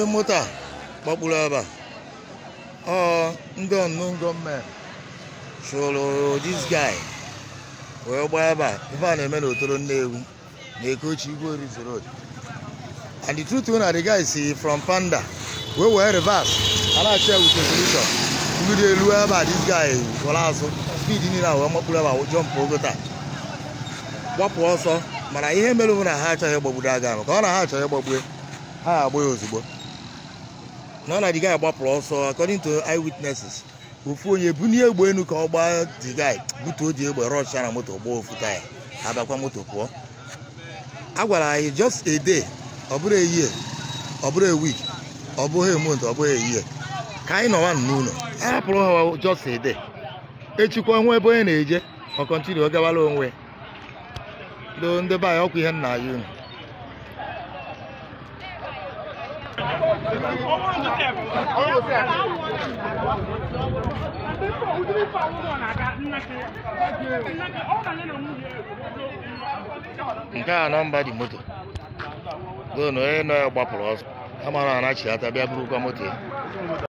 moto a gbakpuru ebe a ọ ndị unknown gọọmenti chụrụ this guy wee gbaa ebe a ife a na-eme n'otoro Nnewi na Ekochi Igwe Orizu Road and the truth na the guy si from Panda wee wee reverse a na-achị ya with resolution mgbidi elu ebe a this guy were azụ speed niile a wee makpuru ebe a jọmpụ ogo taa gbapụ ọsọ mana ihe mere bụ na ha achọghị ịgbagbudo aga ahụ ka ọ na ha achọghị ịgbagbue ha agba ya ozugbo na ọ na the guy gbapụrụ ọsọ according to eyewitnesses ofu onye bunie egbe enu ka ọ gbaa the guy butuo dị egbe rọcha na moto gbaa ofu taya abịakwa moto pụọ a gwara anyị just a day ọ bụrụ a year ọ bụrụ a week ọ bụghị a month ọ bụghị a year ka anyị nọwa n'ụlọ a hapụrụ ha just a day echikwa nwa ebe onye na-eje ọ kọntinu ọ gawala onwe do ndị be anyị ọkwa ihe nna anyị unu nke a nọmba dị moto gonu onye nọ ya gbapụrụ ọsọ a mara anachiata bịa burukwa moto ya